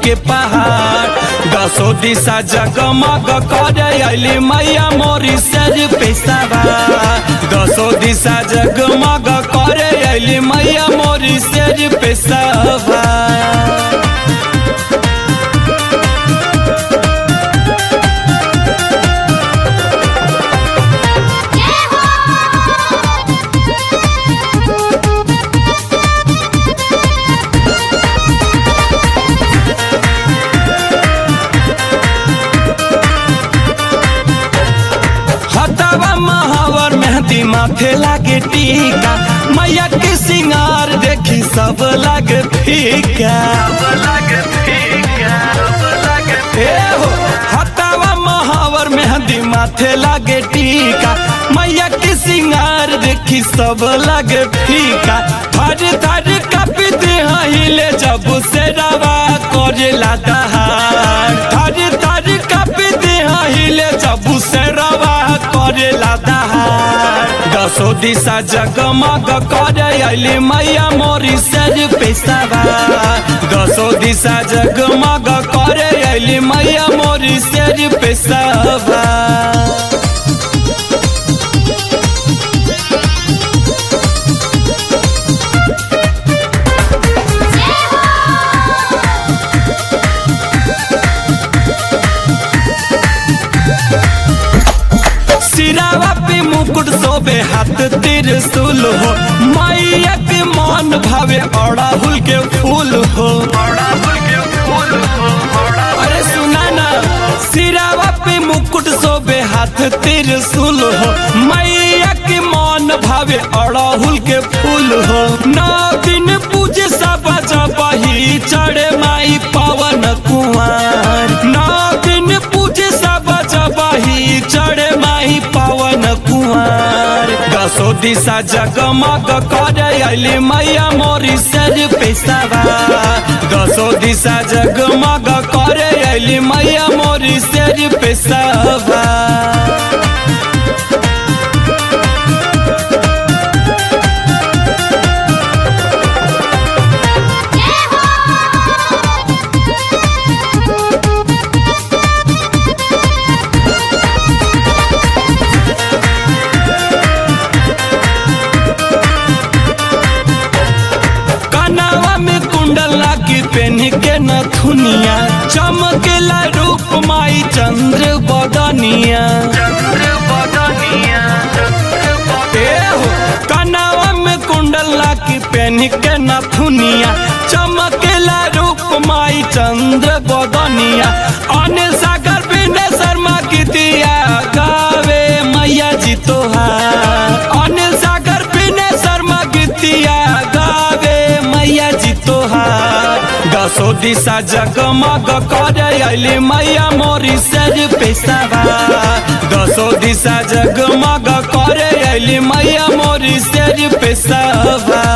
के पहाड़ दसो दिशा जगमग करे अली मैया मोरी सर पे सवार दसो दिशा जगमग करे अली मैया मोरी सर पे सवार हतवा महावर मेहंदी माथे लागे टीका मैया के सिंगार देखी सब लागे फीका ए हो हतवा महावर मेहंदी माथे लागे टीका मैया के सिंगार देखी सब लागे फीका थर थर कपित हिले जब से रवा करेला दहाड़ थर थर कपित हिले जब से रवा करेला दहाड़ दसो दिशा जगमग करे अली मैया मोरी सर पे सवार दसो दिशा जगमग करे अली मैया मोरी सर पे सवार सिरावा पे मुकुट सोबे हाथ त्रिशूल हो मैया के मन भावे अड़ाहुल के फूल हो अरे सुना ना सिरावा पे मुकुट सोबे हाथ त्रिशूल हो मैया के मन भावे अड़ाहुल के फूल हो नौ दिन पूजे सब जबही चढ़े माई पवन कुमार नौ दिन पूजे सब जबही चढ़े माई पवन कुमार दसो दिशा जगमग करे अली मैया मोरी सर पे सवार दसो दिशा जगमग करे अली मैया मोरी सर पे सवार कनावा में कुंडल लागी पेन के नथुनिया चमकेला रूप माई चंद्र बदनिया ए हो कनावा में कुंडल लागी पेन के नथुनिया चमकेला रूप माई चंद्र बदनिया अनिल सागर विनय शर्मा की दिया गावे मैया जी तोहार अनिल सागर विनय शर्मा की दिया गावे मैया जी तोहार दसो दिशा जगमग करे अली मैया मोरी सर पे सवार दसो दिशा जगमग करे अली मैया मोरी सर पे सवार